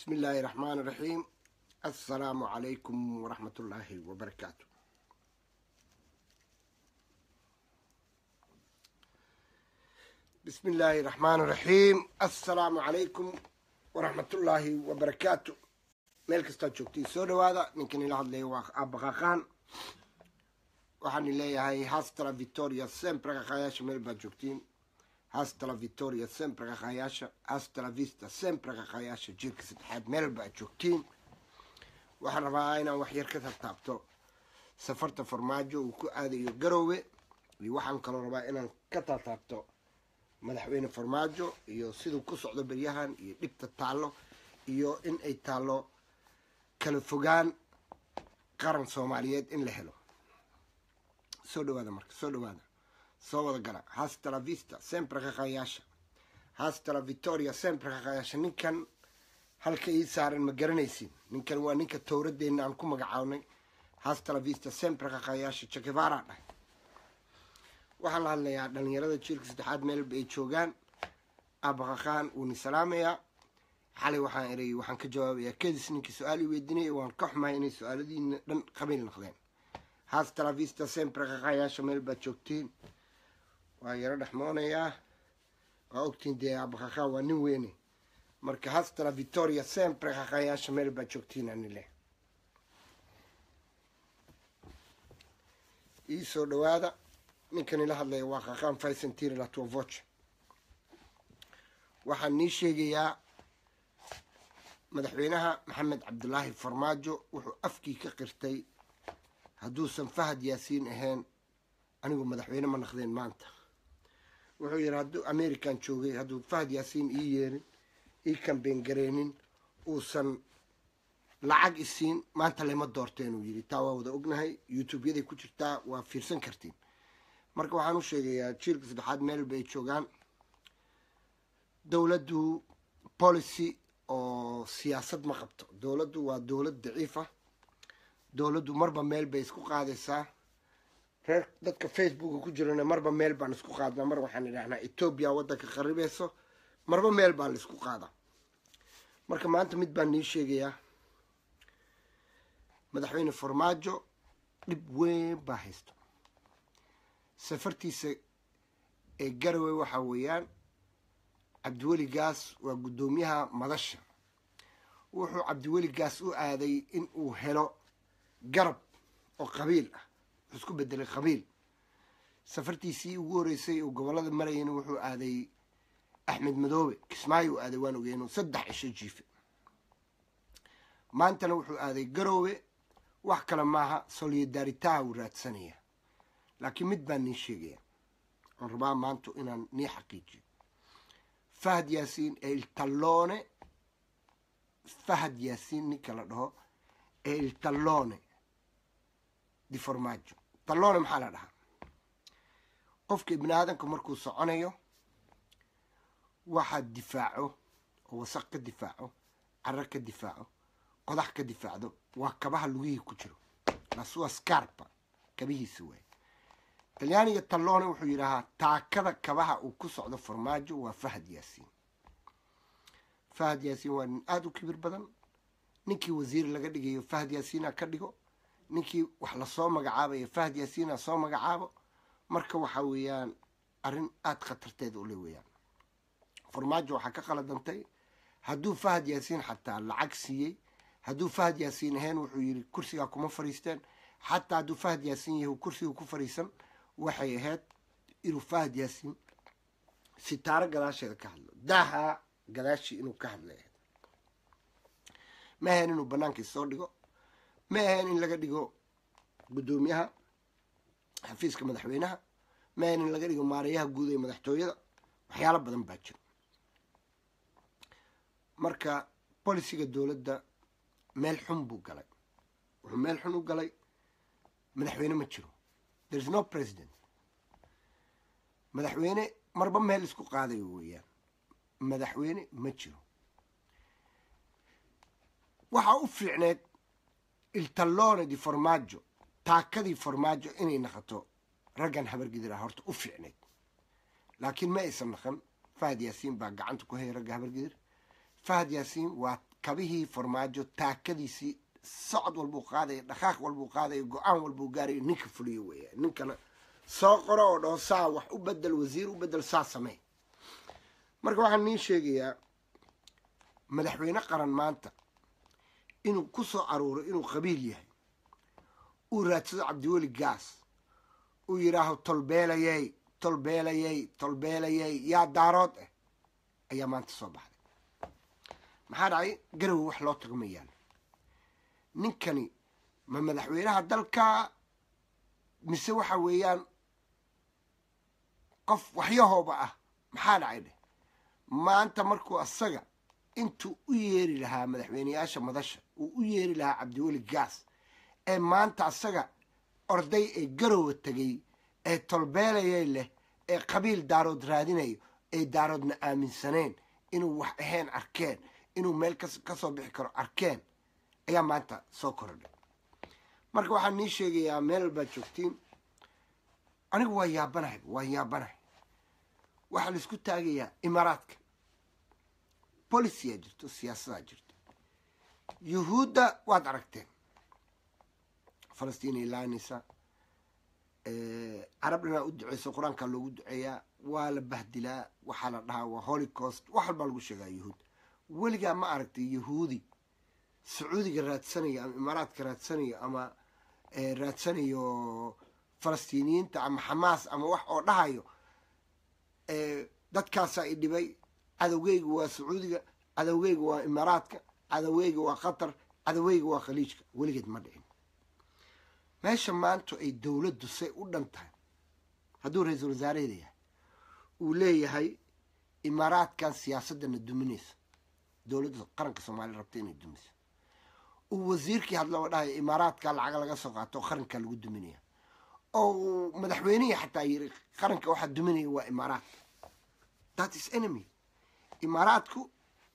بسم الله الرحمن الرحيم السلام عليكم ورحمة الله وبركاته بسم الله الرحمن الرحيم السلام عليكم ورحمة الله وبركاته meel kastaad joogtiin soo dhawaada ninkan ila hadlaya waa aabaqaqaan waxaan leeyahay hastala victoria sempre qaqaayaasha meel baad joogtiin hastala victoria sempre qaqaayaasha hastala vista sempre qaqaayaasha jiirka saddexaad meel baad joogtiin waxaan rabaa inaan wax yar ka tartaabto safarta farmaajo uu ku aadayo garoowe iyo waxaan kaloo rabaa inaan ka tartaabto madaxweyne farmaajo iyo siduu ku socdo beryahan iyo dhibta taallo iyo in ay taallo kala fogaan qaran soomaaliyeed in la helo soo dhawaada marka soo dhawaada soo wada gala hastala vista sempre qaqaayaasha hastala victoria sempre qaqaayaasha ninkan halka ii saaran ma garanaysin ninkan waa ninka towradeenna aan ku magacaabnay hastala vista sempre qaqaayaasha jakevara dhahay waxaan la hadlayaa dhalinyarada jiilka saddexaad meelba ay joogaan abaqaqaan wuuni salaamayaa xalay waxaan erayay waxaan ka jawaabayaa kedis ninkii su-aal i weydiinaya waan ka xumahay inay su-aaladiina dhan qabiil noqdeen hastala vista sempre qaqaayaasha meel baad joogtiin waa yaro dhexmoonayaa waa ogtiin dee abaqaqaan waa nin weyne marka hastala victoria sempre qaqaayaasha meel baad joogtiin anile ii soo dhawaada ninkan ila hadlaya waa qaqaan faysantiri latuavoch waxaan nii sheegayaa madaxweynaha maxamed cabdulaahi farmaajo wuxuu afkii ka qirtay hadduusan fahad yaasiin ahayn anigu madaxweyne ma naqdeen maanta wuxuu yidhi hadduu american joogay hadduu fahad yaasiin ii yeerin ii kambeyn gareenin uusan lacag isiin maanta lama doorteen uu yidhi taa waa wada ognahay youtube-yaday ku jirtaa waa fiirsan kartiin marka waxaan u sheegayaa jiilka saddexaad meelba ay joogaan dowladdu policy oo siyaasad ma qabto dowladdu waa dowlad daciifa dowladdu marba meel bay isku qaadaysaa reer dadka facebooka ku jirana marba meel baan isku qaadnaa mar waxaan idhahnaa etoobiya waddanka qaribeyso marba meel baa la isku qaadaa marka maanta mid baan nii sheegayaa madaxweyne farmaajo dhib weyn baa haysto safartiisa ee garowe waxaa weeyaan cabdiweli gaas waa guddoomiyaha madasha wuxuu cabdiweli gaas u aaday in uu helo garab oo qabiil ah wuxuu isku bedelay qabiil safartiisii ugu horeysay uu gobollada marayana wuxuu aaday axmed madoobe kismaayo u aaday waan ogey inuu saddex cisho jiife maantana wuxuu aaday garoowe wax kale maaha solidaritaha uu raadsanaya laakiin mid baan nii sheegaya oon rabaa maanta inaan nii xaqiijiyo fahad yaasiin ee iltallone fahad yaasiin ninka la dhaho ee iltallone di formaajo tallone maxaa la dhahaa qofka ibni aadanka markuu soconayo waxaad difaaco oo wasaq ka difaaco carar ka difaaco qodax ka difaacdo waa kabaha lugihii ku jiro lasua scarpa kabihiisa waay talyaaniga tallone wuxuu yidhaahaa taakada kabaha uu ku socdo farmaajo waa fahad yaasiin fahad yaasiin waa nin aada u kibir badan ninkii wasiir laga dhigayo fahad yaasiina ka dhigo ninkii wax lasoo magacaabayo fahad yaasiina soo magacaabo marka waxa weeyaan arrin aada khatarteeda ule weeyaan farmaajo waxaa ka qaladantay hadduu fahad yaasiin xataa lacag siiyey hadduu fahad yaasiin ahayn wuxuu yidhi kursigaa kuma fariisteen xataa hadduu fahad yaasiin yahay kursiga ku fariisan waxay ahayd inuu fahad yaasiin sitaaro gadaasheeda ka hadlo daaha gadaashii inuu ka hadlay ahayd ma ahayn inuu bannaankii soo dhigo ma ahayn in laga dhigo guddoomiyaha xafiiska madaxweynaha ma ahayn in laga dhigo maarayaha guud ee madaxtooyada waxyaalo badan baa jiro marka bolisiga dowladda meel xun buu galay wuxuu meel xun u galay madaxweyne ma jiro there is no president madaxweyne marba meel isku qaadayo weeyaan madaxweyne ma jiro waxaa u fiicneed iltallone di formaajo taakadii formaajo inay naqato raggan habargidira horta u fiicneyd laakiin ma aysan naqan fahad yaasiin baa gacanta ku hayay ragga habargidir fahad yaasiin waa kabihii farmaajo taakadiisii socod walbuu qaadaya dhaqaaq walbuu qaadaya go-aan walbuu gaarayo ninka fuliyo weeya ninkana soo qoro oo dhaho saa wax u bedel wasiir u bedel saa samey marka waxaan niin sheegayaa madaxweyne qaran maanta inuu ku soo aruuro inuu qabiil yahay uu raadsado cabdiweli gaas uu yidhaaho tolbeelayey tolbeelayey tolbeelayey yaa daarood ah ayaa maanta soo baxday maxaa dhacay garowe wax loo tago ma yaalo ninkani ma madaxweynaha dalka mise waxa weeyaan qof waxyahooba ah maxaa dhacay dheh maanta markuu asaga intuu u yeeri lahaa madaxweyneyaasha madasha uu u yeeri lahaa cabdiweli gaas ee maanta asaga orday ee garowa tegay ee tolbeelayay leh ee qabiil daarood raadinayo ee daaroodna aaminsaneen inuu wax ahayn arkeen inuu meel ka soo bixi karo arkeen ayaa maanta soo korodhay marka waxaan nii sheegayaa meel baad joogtiin anigu waa yaabanahay waa yaabanahay waxaa la isku taagayaa imaaraadka boliciyaa jirto siyaasadaa jirto yuhuudda waad aragteen falastiin ay laanaysa carab dhanaa u duceyso qur-aankaa loogu duceeyaa waa la bahdilaa waxaa la dhahaa waa holocaust wax walbaa lagu sheegaa yuhuud weligaa ma aragtay yahuudi sacuudiga raadsanayo ama imaaraadka raadsanayo ama raadsanayo falastiiniyiinta ama xamaas ama wax oo dhahayo dadkaasaa i dhibay cadowgeyga waa sacuudiga cadowgeyga waa imaaraadka cadowgeyga waa qatar cadowgeyga waa khaliijka weligeed ma dhicin meesha maanta ay dowladdu say u dhan tahay hadduu ra-iisul wasaaraheeda yahay uu leeyahay imaaraadkan siyaasadana duminaysa dowladda qaranka soomaaliya rabta inay dumiso uu wasiirkii hadlaba dhahayo imaaraadka lacaga laga soo qaato oo qarankaa lagu duminaya oo madaxweynihii xataa yiri qaranka waxaa duminaya waa imaaraadka that is enemy imaaraadku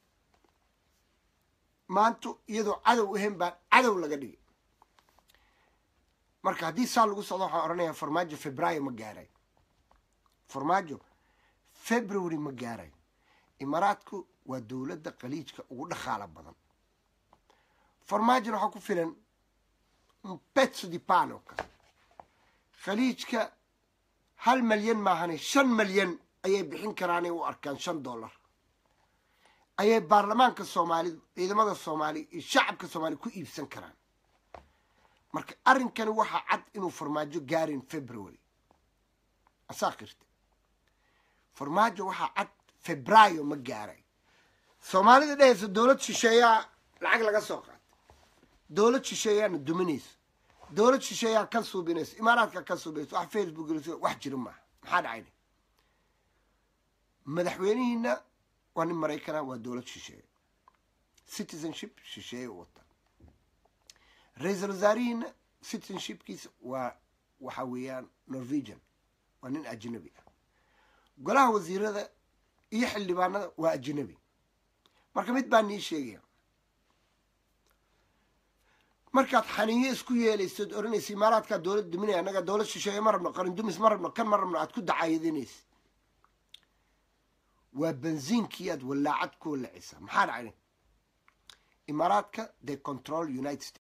maanta iyadoo cadow ahayn baa cadow laga dhigay marka haddii saa lagu socdo waxaan odhanayaa farmaajo februaayo ma gaaray farmaajo february ma gaaray imaaraadku waa dowladda khaliijka ugu dhaqaalo badan farmaajona waxaa ku filan pezzo di pano kale khaliijka hal malyan maahane shan malyan ayay bixin karaanay u arkaan shan dollar ayay baarlamaanka soomaalidu ciidamada soomaaliya iyo shacabka soomaaliya ku iibsan karaan marka arrinkani waxaa cad inuu farmaajo gaarin february asaa qirta farmaajo waxaa cad febraayo ma gaaray soomaalida dhehaysa dowlad shisheeyaa lacag laga soo qaatay dowlad shisheeyaana duminaysa dowlad shisheeyaa ka suubinaysa imaaraadka ka suubinaysa wax facebook wax jira maaha maxaa dhacayna madaxweynihiina waa nin maraykana waa dowlad shisheeye citizenship shisheeye u wata ra-iisul wasaarihiina citizenshipkiisa waa waxa weeyaan norwegian waa nin ajnabi ah golaha wasiirada iyo xildhibaanada waa ajnabi marka mid baa nii sheegaya markaad xaniinyo isku yeelaysood odhanaysa imaaraadkaa dowlad duminaya annaga dowlad shisheeye ma rabno qarin dumis ma rabno kan ma rabno aad ku dacaayadinaysa waa benziinkii aad wallaacad ku wallacaysaa maxaa dhacay imaaraadka they control united states